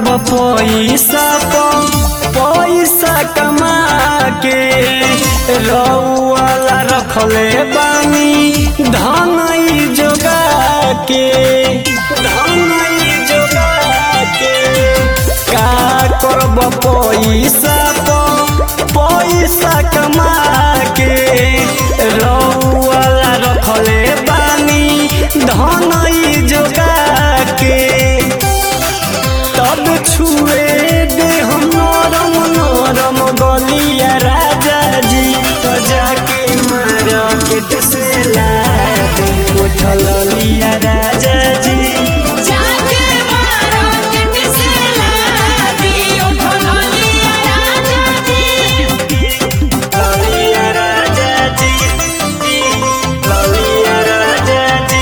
पैसा प पैसा कमा के रउआला रखले बानी धनई जोगा के धनई जोगा के का करब पैसा प पैसा कमा के रउआला रखले बानी धनई जोगा के तब छुए दे हम नरम नरम गलिया राजा जी तो जाके मार्केट से ला दे उठल लिया राजा जी जाके मार्केट से लादी उठलिया राजा जी ललिया राजा जी ललिया राजा जी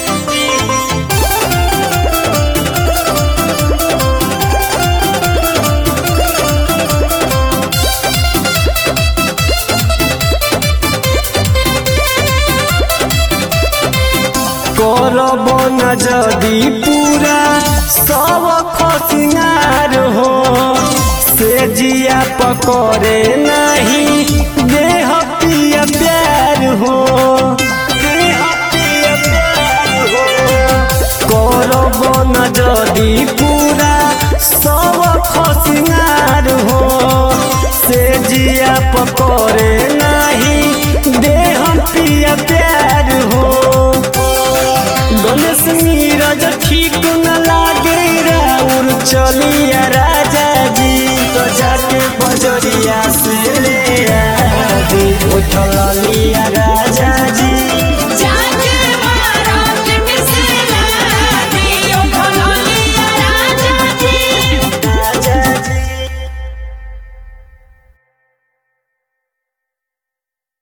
करब न जदि पूरा सब खसिनार हो से जिया पकड़े नहीं देह पिया प्यार हो देह पिया प्यार हो करब न जदि पूरा सब खसिनार हो से जिया पकड़े नहीं देह पिया प्यार हो गणेश नीरज ठीक न लागे राउर चलिया राजा जी तो जाके बजरिया से ले आ उठल लिया राजा जी